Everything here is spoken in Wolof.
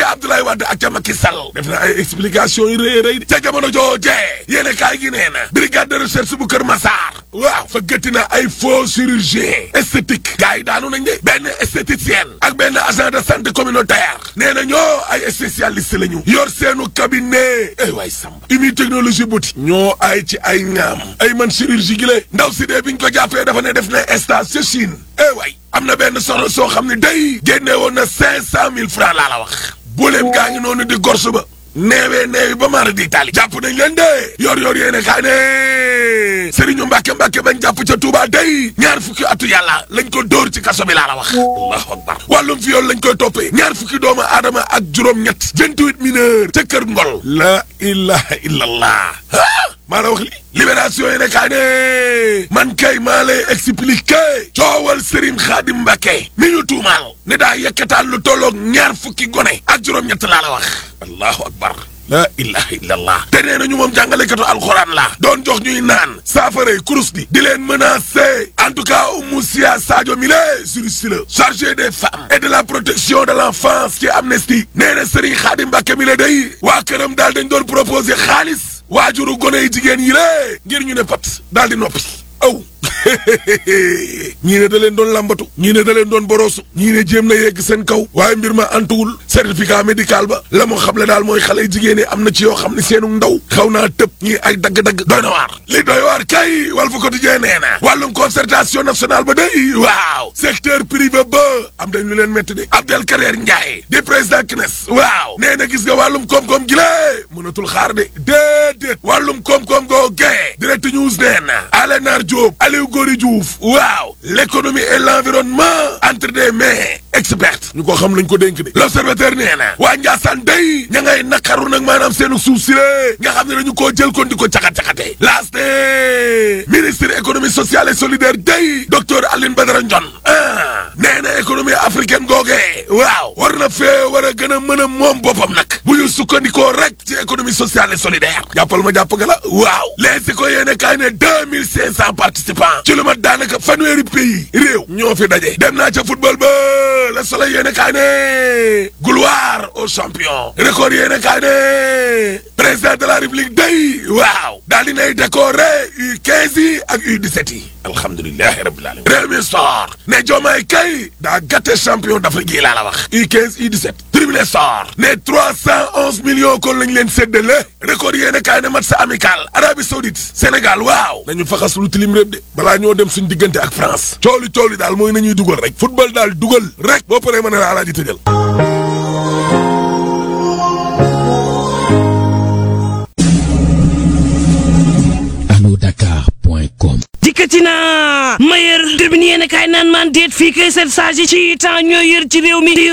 ca Abdoulaye Wade ak ca Macky Sall def na ay explication yu rëy rëy ca jamono joojee yéene kaay gi nee na brigade de recherche bu Kër Massar waaw fa gëtti na ay faux chirurgien esthétique gars yi daanu nañ de benn esthéticienne ak benn agent de santé communautaire nee na ñoo ay spécialiste la ñu yor seenu cabinet ay waay sàmb umi technologie buti ñoo ay ci ay ñaam ay man chirurgie gi la ndaw si dee biñ ko jàppee dafa ne def na stage ca Chine ay waay am na benn soxna soo xam ne day génne woon na cinq cent mille francs laa la wax buleem gaa ngi noonu di gorsu ba neewee neewi ba maara di taali jàpp nañ leen de yor yor yéene kaa ne Serigne Mbacke Mbacke bañ jàpp ca Touba day ñaar fukki atu yàlla lañ ko dóor ci kaso bi laa la wax allahu akbar wàllum fi yoon lañ koy toppee ñaar fukki doomu aadama ak juróom-ñett vingt-huit mineurs ca kër ngol la ilaha illallah maa la wax li libération yi ne kaa ne man kay maa lay expliquer coowal Serigne Khadim Mbacke mi ñu tuumaal ne daa yekkataan lu tolloog ñaar fukki gone ak juróom-ñett laa la wax allahu akbar la ilaha illallah te nee nañu moom jàngalekatu alxuraan la doon jox ñuy naan saafaray kurus di di leen menacer en tout cas Oumou Sia Sadio Mile juriste la chargé des femmes et de la protection de l'enfance ci Amnesty nee na Serigne Khadim Mbacke mi la day waa këram daal dañ doon proposer xaalis waajuru gone yi jigéen yi lée ngir ñu ne pat daal di noppi aw ñii ne da leen doon lambatu ñii ne da leen doon boroosu ñii ne jéem na yegg seen kaw waaye mbir ma antuwul certificat médical ba la mu xam le daal mooy xale jigéen yi am na ci yoo xam ne seenu ndaw xaw naa tëb ñii ay dagg-dagg doy na waar li doy waar kay wal fa quotidien nee na wàllum concertation nationale ba day waaw secteur privé ba am dañ lu leen métti de Abdel Kader Ndiaye di président CNES waaw nee na gis nga wàllum koom-koom gi lée mënatul xaar de déedéet wàllum koom-koom goo gee direct news nee na Alenar Diop Aliou Gori Diouf waaw l'économie et l'environnement entre des mains expertes ñu ko xam lañ ko dénk de l'observateur nee na waa Ndiassane day ña ngay naqaru nag maanaam seenu suuf si lée nga xam ne dañu koo jël kon di ko caxat-caxate laas ne ministre économie sociale et solidaire day docteur Aline Badara Ndione ah nee na économie africaine googee waaw war na fee war a gën a mën a moom boppam nag bu ñu sukkandikoo rek ci économie sociale et solidaire jàppal ma jàpp nga la waaw les ko yéene kaay ne deux mille cinq cent participants ci lu mat daanaka fanweeri pays réew ñoo fi daje dem naa ca football ba le soleil yéene kaay ne gloire aux champions record yéene kaay ne président de la république day waaw daal di nay décorer U15 yi ak U17 yi alhamdulilahi rabbil alamin réew mi sor ne Diomaye kay daa gàtte champion d'Afrique yi laa la wax U15 U17 tribune sor ne trois cent onze millions kon lañ leen séddale record yéene kaay ne match amical Arabie Saoudite Sénégal waaw nañu faxas lu tilim réew de balaa ñoo dem suñ diggante ak France cooli cooli daal mooy nañuy dugal rek football daal dugal rek boo paree mën a la alaaji tëjal Dakar.com dikkati naa ma yër tribune yéen a kaay naan maan déet fii kay sept sages yi ci temps ñoo yër ci réew mi di